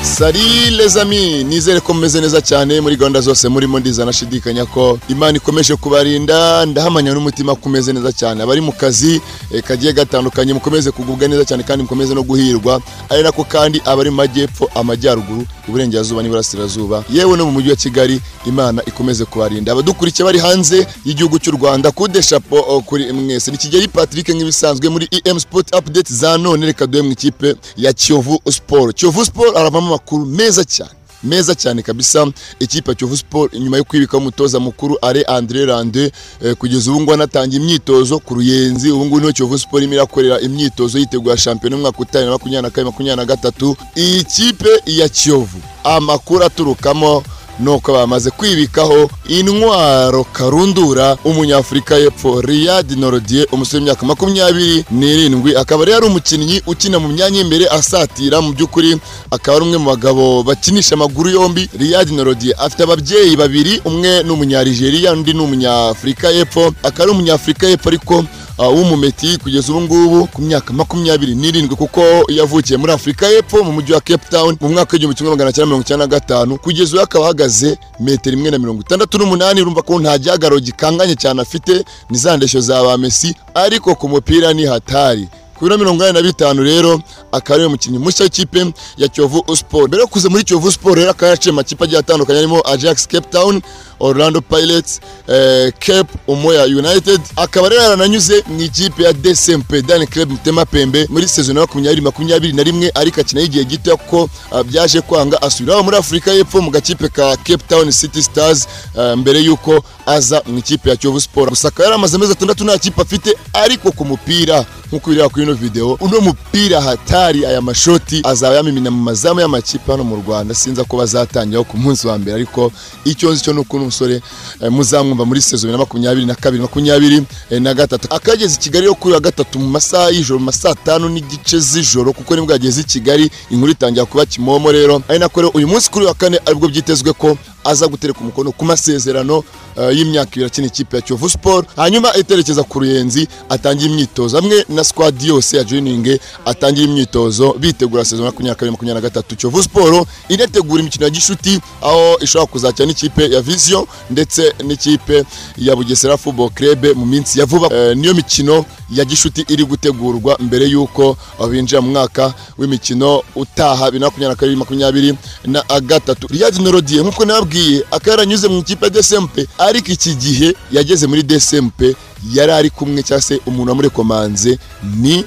sari lezami nizere ko mumeze neza cyane muri gahunda zose murimo ndizanashidikanya ko imana ikomeje kubarinda ndahamanya n'umutima ko umeze neza cyane abari mu kazi eh, kagiye gatandukanye mukomeze kugubwa neza cyane kandi mukomeze no guhirwa ari nako kandi abari mu majyepfo amajyaruguru iburengerazuba n'iburasirazuba yewe no mu mujyi wa kigali imana ikomeze kubarinda abadukurikiye bari hanze y'igihugu cy'u rwanda kudeshapo oh, kuri mwese ni kigeri patrick nk'ibisanzwe muri em sport update za none reka duhe mu ikipe ya kiyovu sport kiyovu sport aravamo amakuru meza cyane meza cyane kabisa ikipe ya Kiyovu Sport nyuma yo kwibikaho umutoza mukuru Alain André Rande eh, kugeza ubu ngubu anatangiye imyitozo ku Ruyenzi ubu ngubu niho Kiyovu Sport irimo irakorera imyitozo yitegura shampiyona y'umwaka utaha na makumyabiri na kane makumyabiri na gatatu iyi kipe ya Kiyovu amakuru aturukamo nuko bamaze kwibikaho intwaro karundura umunyafurika y'epfo Riyad Norodie umusore w'imyaka makumyabiri n'irindwi akaba yari umukinnyi ukina mu myanya y'imbere asatira mu by'ukuri akaba ari umwe mu bagabo bakinisha amaguru yombi Riyad Norodie afite ababyeyi babiri umwe ni umunyarigeria undi ni umunyafurika y'epfo akaba ari umunyafurika y'epfo ariko uh, w'umumeti kugeza ubu ngubu ku myaka makumyabiri n'irindwi kuko yavukiye muri afurika y'epfo mu mujyi wa cape town mu mwaka w'igihumbi kimwe magana cyenda mirongo icyenda na gatanu kugeza ubu akaba ahagaze metero imwe na mirongo itandatu n'umunani urumva ko nta gihagaro gikanganye cyane afite ni za ndeshyo za ba mesi ariko ku mupira ni hatari ku biro mirongo inani na bitanu rero akaba ariwe mukinnyi mushya w'ikipe ya Kiyovu Sport mbere yo kuza muri Kiyovu Sport rero akaba yaraciye amakipe agiye atandukanye arimo Ajax Cape Town Orlando Pirates eh, Cape Umoya United akaba rero yarananyuze mu ikipe ya DSMP Dan Club Mutema Pembe muri sezono ya makumyabiri makumyabiri na rimwe ariko akina y'igihe gito kuko ah, byaje kwanga asubira muri Afurika y'Epfo mu gakipe ka Cape Town City Stars eh, mbere y'uko aza mu ikipe ya Kiyovu Sport gusa akaba yaramaze amezi atandatu nta kipe afite ariko ku mupira nk'uko bireba kuri ino video uno mupira hatari aya mashoti azaba yamimina mu mazamu y'amakipe hano mu rwanda sinza ko bazatangiraho ku munsi wa mbere ariko icyo nzi cyo ni uko uno musore eh, muzamwumva muri sezo bibiri na makumyabiri na kabiri makumyabiri eh, na gatatu akageze i kigali yo kuri wa gatatu mu masaha y'ijoro mu ma saa tanu n'igice z'ijoro kuko nibwo yageze i kigali inkuru itangira kuba kimomo rero ari nako rero uyu munsi kuri wa kane aribwo byitezwe ko aza gutereka umukono ku masezerano eh, y'imyaka ibiri akina ikipe ya Kiyovu Sport hanyuma iterekeza ku Ruyenzi atangiye imyitozo hamwe na squad yose ya joining atangiye imyitozo bitegura sezono ya makumyabiri na kabiri makumyabiri na gatatu Kiyovu Sport inategura imikino ya gishuti aho ishobora kuzakira n'ikipe ya Vision ndetse n'ikipe ya Bugesera Football Club mu minsi ya vuba Eh, niyo mikino ya gishuti iri gutegurwa mbere y'uko eh, binjira mu mwaka w'imikino utaha bibiri na makumyabiri na kabiri makumyabiri na gatatu Riyad Norodie nk'uko nababwiye akaba yaranyuze mu ikipe ya Desempe ariko iki gihe yageze muri Desempe yari ari kumwe cyangwa se umuntu wamurekomanze ni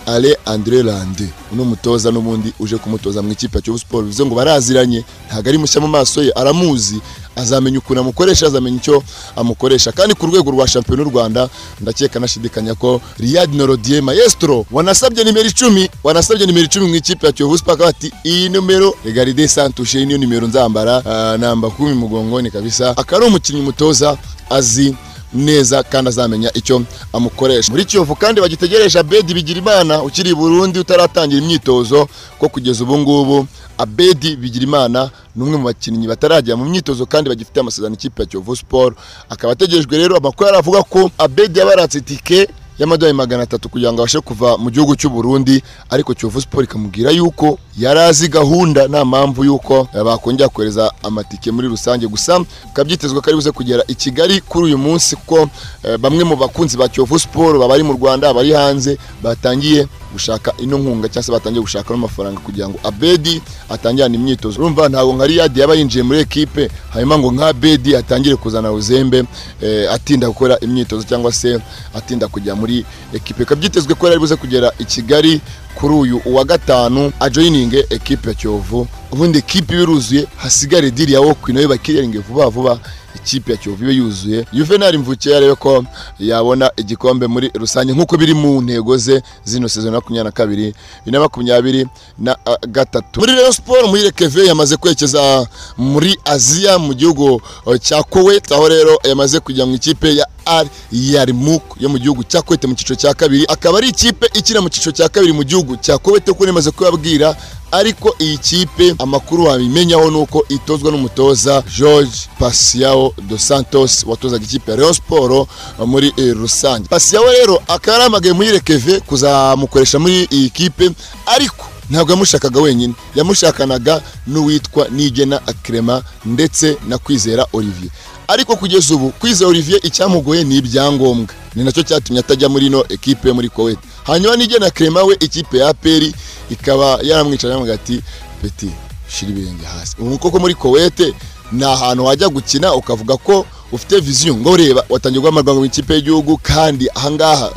Ale Andre Lande uno mutoza n'ubundi uje kumutoza mu ikipe ya Kiyovu Sport bivuze ngo baraziranye ntabwo ari mushya mu maso ye aramuzi azamenya ukuntu amukoresha azamenya icyo amukoresha kandi ku rwego rwa shampiyona y'u Rwanda ndakeka nashidikanya ko Riyad Norodie maestro wanasabye nimero icumi wanasabye nimero icumi mu ikipe ya Kiyovu Sport akaba ati iyi numero regarde santushe iyi niyo nimero nzambara ah, namba kumi mugongoni kabisa akaba ari umukinnyi mutoza azi neza kandi azamenya icyo amukoresha muri kiyovu kandi bagitegereje abedi bigirimana ukiri i burundi utaratangira imyitozo ko kugeza ubu ngubu abedi bigirimana ni umwe mu bakinnyi batarajya mu myitozo kandi bagifite amasezerano ikipe ya kiyovu sport akaba ategerejwe rero amakuru aravuga ko abedi yabaratse itike y'amadolari magana atatu kugira ngo abashe kuva mu gihugu cy'u Burundi ariko Kiyovu Sport ikamubwira yuko yari azi gahunda nta mpamvu yuko eh, bakongera kohereza amatike muri rusange gusa bikaba byitezwe ko ari buze kugera i Kigali kuri uyu munsi kuko eh, bamwe mu bakunzi ba Kiyovu Sport baba ari mu Rwanda bari hanze batangiye gushaka ino nkunga cyangwa se batangiye gushaka n'amafaranga kugira ngo Abedi atangirane imyitozo urumva ntabwo nka Riyad yaba yinjiye muri ekipe hanyuma ngo nka Abedi atangire kuzana uzembe eh, atinda gukora imyitozo cyangwa se atinda kujya muri ekipe bikaba byitezwe ko yari buze kugera i Kigali kuri uyu uwa gatanu ajoyininge ekipe ya Kiyovu ubundi ekipe iba iruzuye hasigare diri ya Wokwi nayo bakiriringe vuba vuba ikipe ya Kiyovu ibe yuzuye Juvenal Mvukiye yarebe ko yabona igikombe muri rusange nk'uko biri mu ntego ze zino sezono ya makumyabiri na kabiri bibiri na makumyabiri na ah, gatatu muri Rayon Sport muri Rekeve yamaze kwerekeza muri Aziya mu gihugu eh, cya Kuwait aho rero yamaze kujya mu ikipe ya Al Yarmouk yo mu gihugu cya Kuwait mu cyiciro cya kabiri akaba ari ikipe ikina mu cyiciro cya kabiri mu gihugu cya Kuwait kuko nemaze kubabwira ariko iyi kipe amakuru wabimenyaho ni uko itozwa n'umutoza George Pasiao dos Santos watozaga ikipe ya Rayon Sport muri eh, rusange Pasiao rero akaba yaramagaye muri Rekeve kuzamukoresha muri iyi kipe ariko ntabwo yamushakaga wenyine yamushakanaga n'uwitwa nigena akirema ndetse na kwizera olivier ariko kugeza ubu kwizera olivier icyamugoye ni ibyangombwa ni nacyo cyatumye atajya muri ino ekipe muri kuwait hanyuma nigena akirema we ikipe ya aperi ikaba yaramwicaye yamubwira ati peti shira ibirenge hasi ubu koko muri kuwait ni ahantu wajya gukina ukavuga ko ufite viziyo ngo ureba watangiye guha amarwanga mu ikipe y'igihugu kandi ahangaha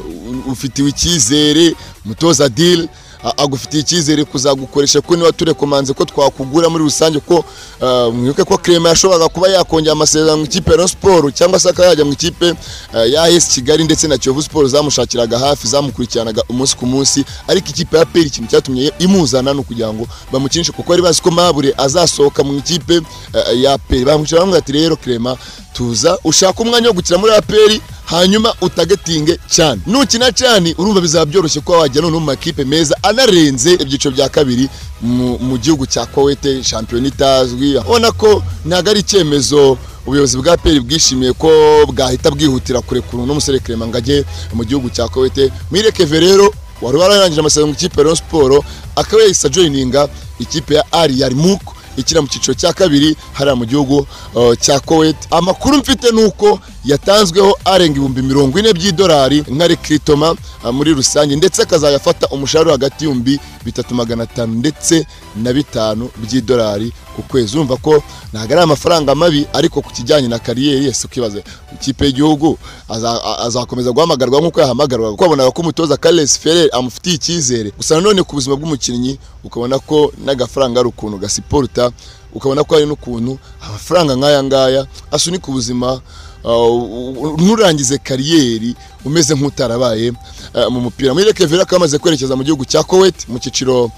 ufitiwe icyizere mutoza diri agufitiye icyizere kuzagukoresha ko niba turekomanze ko twakugura muri rusange ko ah, mwibuke ko kirema yashoboraga kuba yakongera amasezerano mu ikipe ya Rayon siporo cyangwa se akajya mu ikipe ah, ya esi kigali ndetse na kiyovu siporo zamushakiraga hafi zamukurikiranaga umunsi ku munsi ariko ikipe ya peri ikintu cyatumye imuzana ni ukugira ngo bamukinishe kuko bari bazi ko mabure azasohoka mu ikipe ah, ya peri bamwicara bamubwira ati rero kirema tuza ushaka umwanya wo gukina muri aperi hanyuma utagetinge cyane nukina cyane urumva bizaba byoroshye kuba wajya noneho mu makipe meza anarenze ibyiciro bya kabiri mu- mu gihugu cya kowete shampiyona itazwi ubona ko ntabwo ari icyemezo ubuyobozi bwa peri bwishimiye ko bwahita bwihutira kurekura uno musore kirema ngo ajye mu gihugu cya kowete mwireke rero wari wararangije amasezerano mu ikipe ya Rayon siporo akaba yahise ajoyininga ikipe ya ari yarimuku ikina mu cyiciro cya kabiri hariya mu gihugu uh, cya Kuwait amakuru mfite ni uko yatanzweho arenga ibihumbi mirongo ine by'idolari nka rekritoma uh, muri rusange ndetse akazayafata umushahara hagati y'ibihumbi bitatu magana atanu ndetse na bitanu by'idolari ku kwezi urumva ko ntabwo ari amafaranga mabi ariko ku kijyanye na kariyeri yese ukibaza ikipe y'igihugu aza- a- azakomeza guhamagarwa nk'uko yahamagarwaga kuko abonaga ko umutoza Carles Ferrer amufitiye icyizere gusa nanone ku buzima bw'umukinnyi ukabona ko n'agafaranga ari ukuntu gasiporuta ukabona ko hari n'ukuntu amafaranga nk'aya ngaya asunika ubuzima uh, u- u- nturangize kariyeri umeze nk'utarabaye uh, mu mupira muri Kevira akaba amaze kwerekeza mu gihugu cya Kuwait mu cyiciro uh,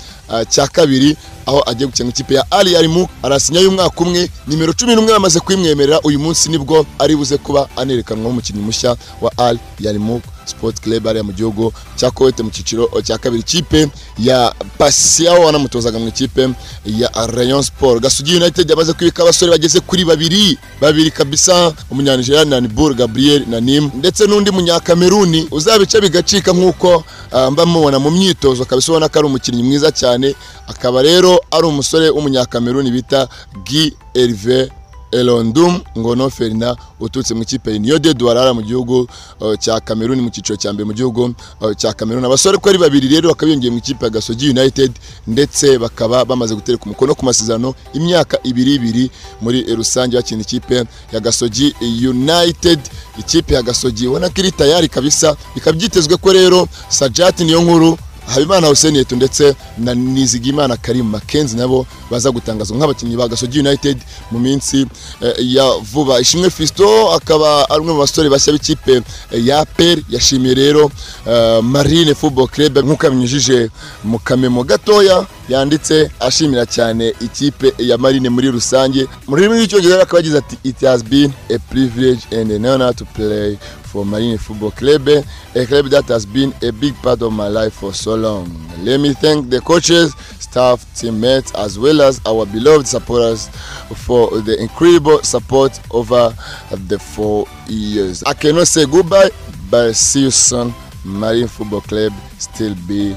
cya kabiri aho agiye gukina ikipe ya Ali Yarimu arasinye y'umwaka umwe nimero cumi n'umwe bamaze kwimwemerera uyu munsi nibwo ari buze kuba anerekanwa nk'umukinnyi mushya wa Ali Yarimu Sport Club ariya mu gihugu cya Kuwait mu cyiciro cya kabiri ikipe ya Pasiao wanamutozaga mu ikipe ya Rayon Sport Gasugi United yamaze kwibika abasore bageze kuri babiri babiri kabisa umunyanijeriya Nanibur Gabriel Nanim ndetse n'undi munyakameruni uzabica bigacika nk'uko ah, mba mubona mu myitozo kabisa ubona ko ari umukinnyi mwiza cyane akaba rero ari umusore w'umunyakameruni bita Guy Hervé Elondum Ngono Ferina uturutse mu ikipe ya Union de Douala mu gihugu uh, cya Cameroon mu cyiciro cya mbere mu gihugu uh, cya Cameroon abasore ko ari babiri rero bakaba biyongeye mu ikipe ya Gasogi United ndetse bakaba bamaze gutereka umukono ku masezerano imyaka ibiri ibiri muri rusange bakina ikipe ya Gasogi United ikipe ya Gasogi ubona ko iri tayari kabisa bikaba byitezwe ko rero Sajat niyo nkuru Habimana Hussein Yetu ndetse na Nizigimana Karim Makenzi nabo baza gutangazwa nk'abakinnyi ba Gasogi United mu minsi eh, ya vuba. Ishimwe Fisto akaba ari umwe mu basore bashya b'ikipe eh, ya APR yashimiye rero eh, Marine Football Club nk'uko yabinyujije mu kamemo gatoya yanditse ashimira cyane ikipe ya Marine muri rusange. Mu rurimi rw'icyongereza akaba yagize ati it has been a privilege and an honor to play for Marine Football Club, a club that has been a big part of my life for so long. Let me thank the coaches, staff, teammates, as well as our beloved supporters for the incredible support over the four years. I cannot say goodbye, but see you soon. Marine Football Club still be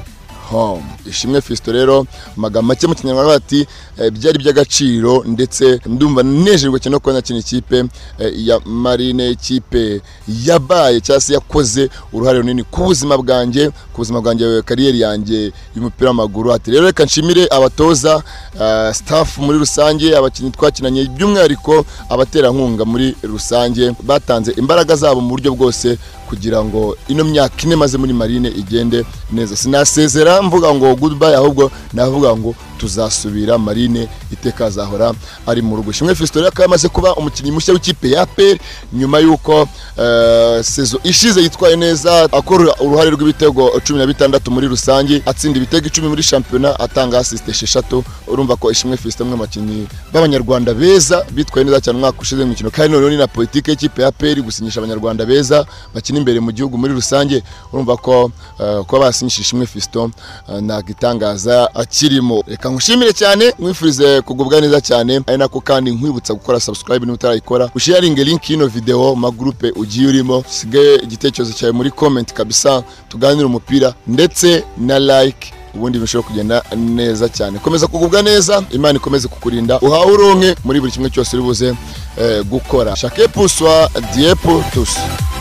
home. Ishimwe Fiston rero mu magambo make mu kinyarwanda bati eh, byari by'agaciro ndetse ndumva nejejwe cyane no kubona kino ikipe eh, ya Marine ikipe yabaye cyangwa se yakoze uruhare runini ku buzima bwanjye ku buzima bwanjye kariyeri yanjye y'umupira w'amaguru ati rero reka nshimire abatoza eh, staff muri rusange abakinnyi twakinanye by'umwihariko abaterankunga muri rusange batanze imbaraga zabo mu buryo bwose kugira ngo ino myaka ine maze muri marine igende neza sinasezera mvuga ngo goodbye ahubwo navuga ngo tuzasubira marine iteka azahora ari mu rugo shimwe Fiston rero akaba yamaze kuba umukinnyi mushya w'ikipe ya APR nyuma y'uko eh, sezo ishize yitwaye neza akora uruhare rw'ibitego cumi na bitandatu muri rusange atsinda ibitego icumi muri shampiyona atanga asiste esheshatu urumva ko ishimwe Fiston umwe mu bakinnyi b'abanyarwanda beza bitwaye neza cyane umwaka ushize mu mikino kandi noneho ni na politiki y'ikipe ya APR gusinyisha abanyarwanda beza bakina imbere mu gihugu muri rusange urumva ko eh, kuba basinyisha ishimwe Fiston eh, ntabwo itangaza akirimo reka nkushimire cyane nkwifurize kugubwa neza cyane ari nako kandi nkwibutsa gukora subscribe niba utarayikora usharinge link y'ino video mu magurupe ugiye urimo usige igitekerezo cyawe muri comment kabisa tuganire umupira ndetse na like ubundi bishobora kugenda neza cyane komeza kugubwa neza imana ikomeze kukurinda uhawe uronke muri buri kimwe cyose uri buze eh, gukora shake puswa diepu tusi